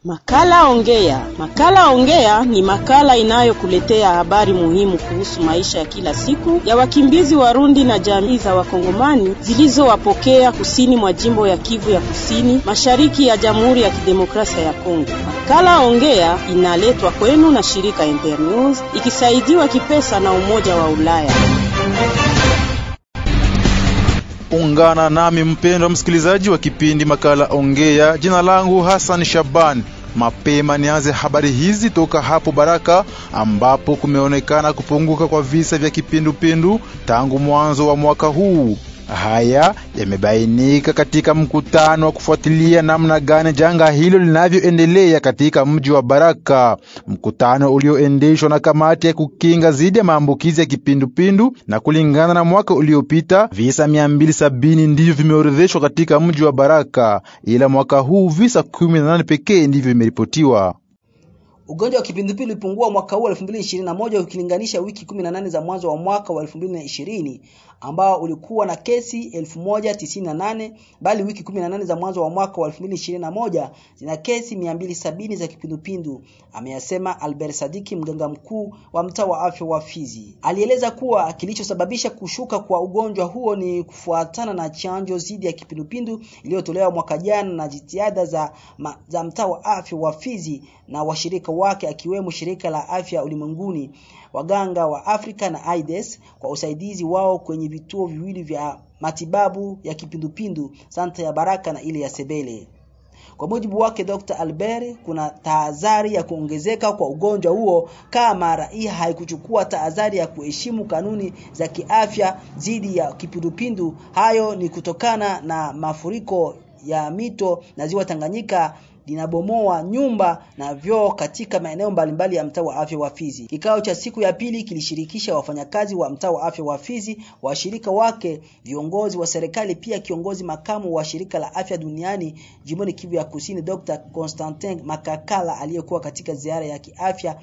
Makala Ongea. Makala Ongea ni makala inayokuletea habari muhimu kuhusu maisha ya kila siku ya wakimbizi Warundi na jamii za Wakongomani zilizowapokea kusini mwa jimbo ya Kivu ya Kusini, mashariki ya Jamhuri ya Kidemokrasia ya Kongo. Makala Ongea inaletwa kwenu na shirika Internews ikisaidiwa kipesa na Umoja wa Ulaya. Ungana nami mpendwa msikilizaji wa kipindi makala Ongea. Jina langu Hassan Shaban. Mapema nianze habari hizi toka hapo Baraka, ambapo kumeonekana kupunguka kwa visa vya kipindupindu tangu mwanzo wa mwaka huu. Haya yamebainika katika mkutano wa kufuatilia namna gani janga hilo linavyoendelea katika mji wa Baraka, mkutano ulioendeshwa na kamati ya kukinga dhidi ya maambukizi ya kipindupindu. Na kulingana na mwaka uliopita visa 270 ndivyo vimeorodheshwa katika mji wa Baraka, ila mwaka huu visa 18 pekee ndivyo vimeripotiwa. Ugonjwa wa kipindupindu ulipungua mwaka huu 2021 ukilinganisha wiki 18 za mwanzo wa mwaka wa 2020 ambao ulikuwa na kesi 1098 bali wiki 18 za mwanzo wa mwaka wa 2021 zina kesi 270 za kipindupindu, ameyasema Albert Sadiki, mganga mkuu wa mtaa wa afya wa Fizi. Alieleza kuwa kilichosababisha kushuka kwa ugonjwa huo ni kufuatana na chanjo dhidi ya kipindupindu iliyotolewa mwaka jana na jitihada za, ma, za mtaa wa afya wa Fizi na washirika wake akiwemo shirika la afya ulimwenguni, waganga wa Afrika na AIDS kwa usaidizi wao kwenye vituo viwili vya matibabu ya kipindupindu, santa ya Baraka na ile ya Sebele. Kwa mujibu wake Dr. Albert, kuna tahadhari ya kuongezeka kwa ugonjwa huo kama raia haikuchukua tahadhari ya kuheshimu kanuni za kiafya dhidi ya kipindupindu. Hayo ni kutokana na mafuriko ya mito na ziwa Tanganyika linabomoa nyumba na vyoo katika maeneo mbalimbali ya mtaa wa afya wa Fizi. Kikao cha siku ya pili kilishirikisha wafanyakazi wa mtaa wa afya wa Fizi, washirika wake, viongozi wa serikali, pia kiongozi makamu wa shirika la afya duniani jimboni Kivu ya Kusini, Dr. Constantin Makakala aliyekuwa katika ziara ya kiafya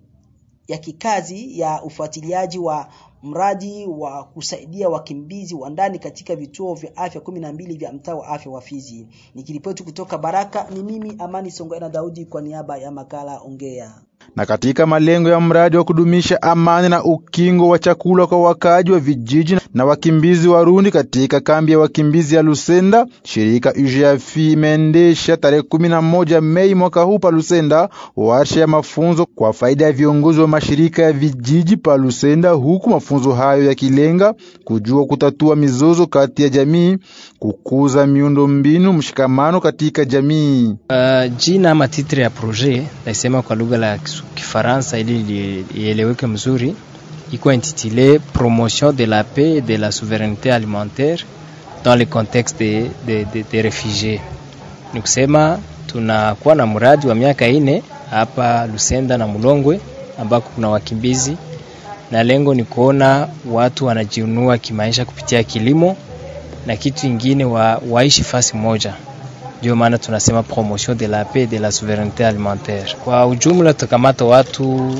ya kikazi ya ufuatiliaji wa mradi wa kusaidia wakimbizi wa ndani katika vituo vya afya kumi na mbili vya mtaa wa afya wa Fizi. Nikiripoti kutoka Baraka, ni mimi Amani Songoena Daudi kwa niaba ya makala Ongea. Na katika malengo ya mradi wa kudumisha amani na ukingo wa chakula kwa wakaaji wa vijiji na wakimbizi Warundi katika kambi ya wakimbizi ya Lusenda, shirika UGF imeendesha tarehe kumi na moja Mei mwaka huu pa Lusenda warsha ya mafunzo kwa faida ya viongozi wa mashirika ya vijiji pa Lusenda, huku mafunzo hayo yakilenga kujua kutatua mizozo kati ya jamii, kukuza miundo mbinu, mshikamano katika jamii. Uh, jina ama titre ya projet naisema kwa lugha la Kifaransa ili ieleweke mzuri, iko intitulé promotion de la paix et de la souveraineté alimentaire dans le contexte de, de, de, de refugiés. Ni kusema tunakuwa na mradi wa miaka ine hapa Lusenda na Mulongwe ambako kuna wakimbizi na lengo ni kuona watu wanajiunua kimaisha kupitia kilimo na kitu ingine wa, waishi fasi moja. Ndio maana tunasema promotion de la paix de la souveraineté alimentaire. Kwa ujumla tukamata watu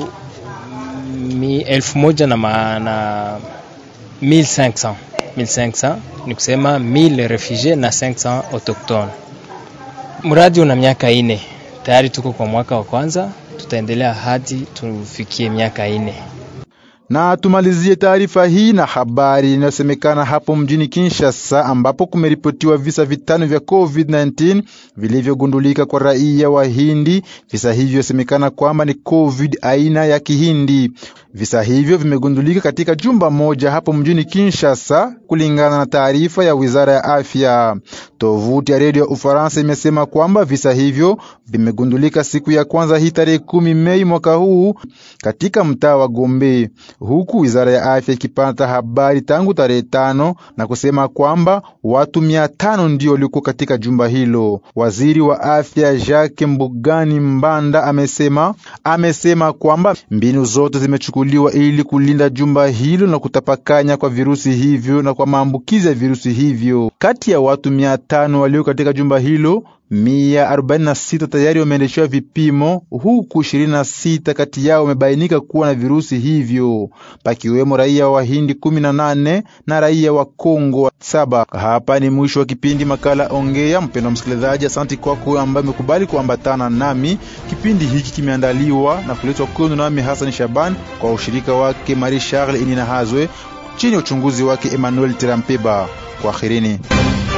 mi, elfu moja na, ma, na 1500 1500 ni kusema 1000 refugiés na 500 autochtones. Mradi una miaka ine, tayari tuko kwa mwaka wa kwanza, tutaendelea hadi tufikie miaka ine. Na tumalizie taarifa hii na habari inayosemekana hapo mjini Kinshasa, ambapo kumeripotiwa visa vitano vya COVID-19 vilivyogundulika kwa raia wa Hindi. Visa hivyo vyasemekana kwamba ni COVID aina ya Kihindi. Visa hivyo vimegundulika katika jumba moja hapo mjini Kinshasa, kulingana na taarifa ya wizara ya afya. Tovuti ya redio ya Ufaransa imesema kwamba visa hivyo vimegundulika siku ya kwanza hii tarehe kumi Mei mwaka huu katika mtaa wa Gombe huku wizara ya afya ikipata habari tangu tarehe tano na kusema kwamba watu mia tano ndio walikuwa katika jumba hilo. Waziri wa afya Jacques Mbugani Mbanda amesema amesema kwamba mbinu zote zimechukuliwa ili kulinda jumba hilo na kutapakanya kwa virusi hivyo na kwa maambukizi ya virusi hivyo. Kati ya watu mia tano walio katika jumba hilo, mia arobaini na sita tayari wameendeshewa vipimo, huku ishirini na sita kati yao wamebainika kuwa na virusi hivyo, pakiwemo raia wa Hindi kumi na nane na raia wa Kongo saba. Hapa ni mwisho wa kipindi makala Ongea. Mpendwa msikilizaji, asanti kwako ambaye amekubali kuambatana nami. Kipindi hiki kimeandaliwa na kuletwa kwenu nami Hassan Shaban kwa ushirika wake Marie Charles Inina Hazwe chini ya uchunguzi wake Emmanuel Tirampeba. Kwaherini.